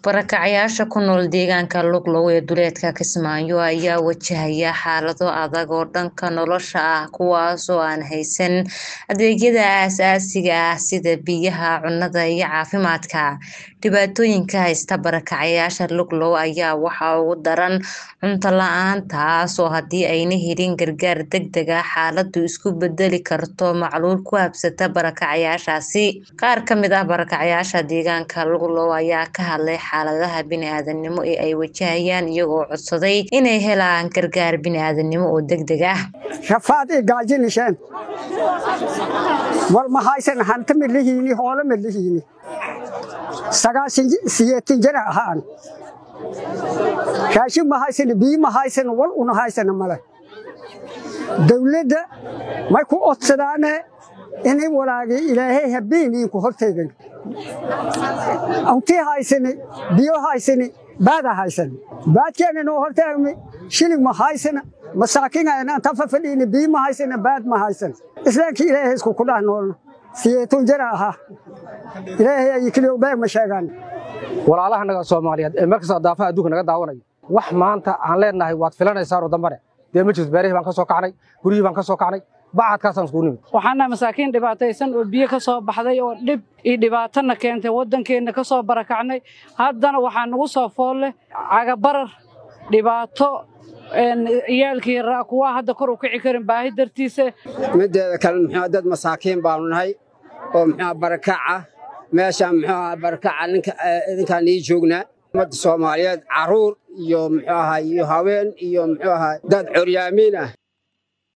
Barakacayaasha ku nool deegaanka Luglow ee duleedka Kismaayo ayaa wajahaya xaalado adag oo dhanka nolosha ah kuwaas oo aan haysan adeegyada aasaasiga ah sida biyaha, cunnada iyo caafimaadka. Dhibaatooyinka haysta barakacayaasha Luglow ayaa waxaa ugu daran cunto la'aan taas oo haddii aanay helin gargaar degdeg ah xaaladdu isku beddeli karto macluul ku habsata barakacayaashaasi. Qaar ka mid ah barakacayaasha deegaanka Luglow ayaa ka hadlay xaaladaha bini'aadantinimo ee ay wajahayaan iyagoo codsaday inay helaan gargaar bini'aadantinimo oo degdeg ah. rafaad i gaajinisheen war ma haysan hanti ma lihiini hoole ma lihiini sagaashan siyeetin jira ahaan raashin ma haysan biyo ma haysan wal una haysana male dawladda may ku odsadaane inay walaagi ilaahay habeeninku hortaygan awtii haysani biyo haysani baada haysani baadkeena noo hortaagmi shilig ma haysana masaakiin tafa fadhiini biyo ma haysana baad ma haysan islaamkii ilaahay isku ku dhah noolno siyeetun jira ahaa ilaahay ay keliya beeg ma sheegaan walaalaha naga Soomaaliyeed ee markasta daafaha adduunka naga daawanaya wax maanta aan leenahay waad filanaysaa oo dambane dee ma jirto beerihii baan ka soo kacnay guryihii baan ka soo kacnay bacadkaasaan iskugu nimid waxaana masaakiin dhibaataysan oo biyo ka soo baxday oo dhib iyo dhibaatana keentay waddankeenna ka soo barakacnay haddana waxaa nagu soo fool leh cagabarar dhibaato ciyaalkii yaraa kuwaa hadda kor u kici karin baahi dartiisa mideeda kale muxuu dad masaakiin baanu nahay oo muxuu barakaca meeshaan muxuu barakaca ninka idinkaan ii joognaa ummadda Soomaaliyeed caruur iyo muxuu ahaa iyo haween iyo muxuu ahaa dad curyaamiin ah